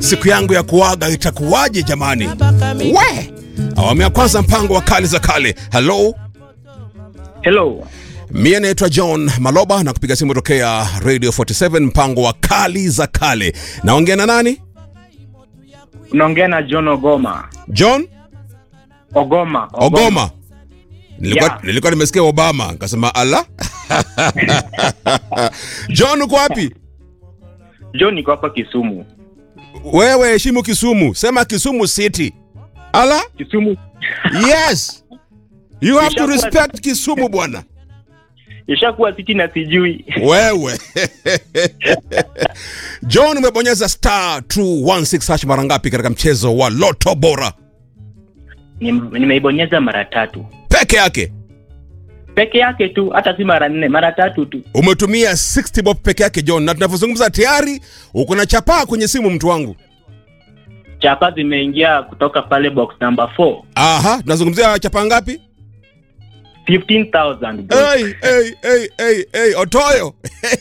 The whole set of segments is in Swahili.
siku yangu ya kuaga itakuwaje jamani? We awamu ya kwanza, mpango wa kali za kale. Hello, Hello. mie naitwa John Maloba na kupiga simu tokea Radio 47, mpango wa kali za kale. Naongea na nani? Unaongea na John Ogoma. John Ogoma. Ogoma. Nilikuwa, Yeah. nilikuwa nimesikia Obama nikasema ala. John uko wapi? John niko hapa Kisumu. Wewe heshimu Kisumu, sema Kisumu City. Ala, Kisumu yes you have to Ishakuwa- respect Kisumu bwana. ishakuwa siti na sijui. Wewe John, umebonyeza star 216 hash mara ngapi katika mchezo wa Loto Bora Nim- Nimeibonyeza mara tatu peke yake? peke yake tu, hata si mara nne, mara tatu tu. Umetumia 60 bob peke yake John, na tunavyozungumza tayari uko na chapaa kwenye simu, mtu wangu. Chapa zimeingia kutoka pale box number 4 Aha, tunazungumzia chapaa ngapi? 15,000 bro. Hey, hey, hey, hey, hey, Otoyo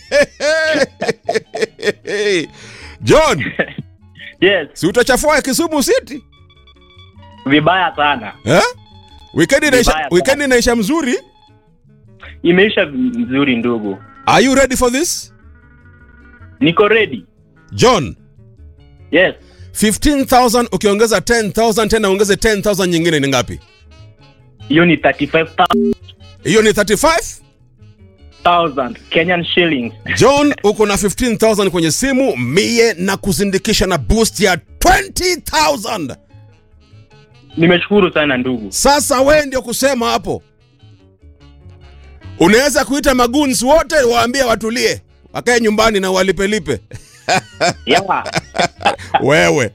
John, Yes, si utachafua Kisumu City vibaya sana. eh? Weekend inaisha, Vibaya sana. weekend inaisha mzuri. Imeisha vizuri ndugu. Are you ready for this? Niko ready. John, Yes, 15,000 ukiongeza 10,000 tena ongeze 10,000 nyingine ni ngapi? hiyo ni 35,000 Hiyo ni 35? Kenyan shillings. John, uko na 15,000 kwenye simu, mie na kuzindikisha na boost ya 20,000. Nimeshukuru sana ndugu. Sasa we ndio kusema hapo, unaweza kuita maguns wote waambie watulie, wakae nyumbani na walipelipe. Yeah, Wewe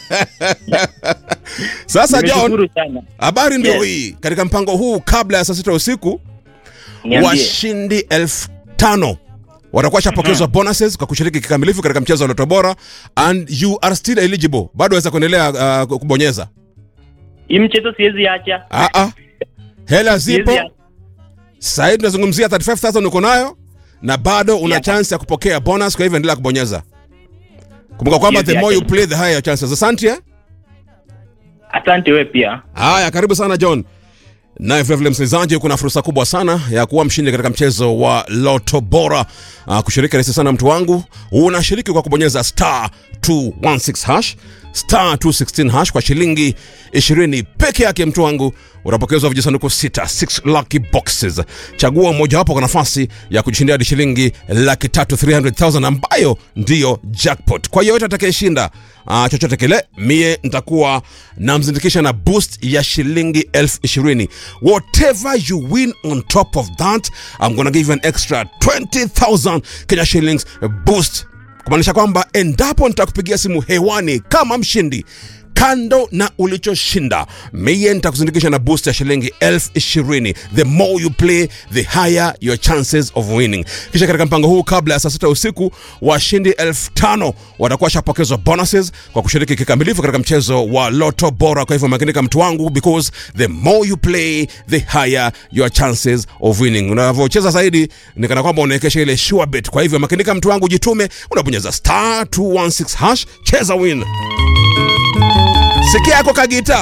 sasa John, nimeshukuru sana. habari ndio Yes. hii. Katika mpango huu, kabla ya saa sita usiku, Niambie. washindi elfu tano watakuwa shapokezwa bonuses kwa kushiriki kikamilifu katika mchezo wa Loto Bora, and you are still eligible, bado waweza kuendelea uh, kubonyeza. Hii mchezo siwezi acha. Ah, ah. Hela zipo Siwezi acha. sasa hivi, tunazungumzia 35000 uko nayo na bado una Yeah. chance ya kupokea bonus, kwa hivyo endelea kubonyeza. Kumbuka kwamba Siwezi the more you acha. play the higher your chances. Asante eh? Asante wewe pia. Haya, karibu sana John. Naye vilevile msikilizaji, kuna fursa kubwa sana ya kuwa mshindi katika mchezo wa Loto Bora. Uh, kushiriki rahisi sana mtu wangu, unashiriki kwa kubonyeza star 216 hash star 216 hash kwa shilingi 20 peke yake, mtu wangu, unapokezwa vijisanduku sita 6 lucky boxes. Chagua mojawapo kwa nafasi ya kujishindia hadi shilingi laki tatu 300,000 ambayo ndiyo jackpot. Kwa yoyote atakayeshinda uh, chochote kile, mie nitakuwa namzindikisha na boost ya shilingi elfu ishirini. Whatever you win on top of that, I'm gonna give you an extra 20,000 Kenya shillings boost kumaanisha kwamba endapo nitakupigia simu hewani kama mshindi kando na ulichoshinda mie nitakuzindikisha na boost ya shilingi elfu ishirini the more you play the higher your chances of winning kisha katika mpango huu kabla ya saa sita usiku washindi elfu tano watakuwa washapokezwa bonuses kwa kushiriki kikamilifu katika mchezo wa loto bora kwa hivyo makinika mtu wangu because the more you play the higher your chances of winning unavyocheza zaidi ni kana kwamba unaekesha ile sure bet kwa hivyo makinika mtu wangu jitume unabonyeza star 216 hash cheza win sikia yako kagita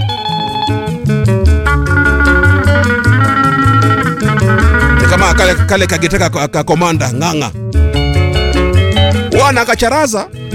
ni kama kale, kale kagita ka- ka- kakomanda ng'ang'a wana kacharaza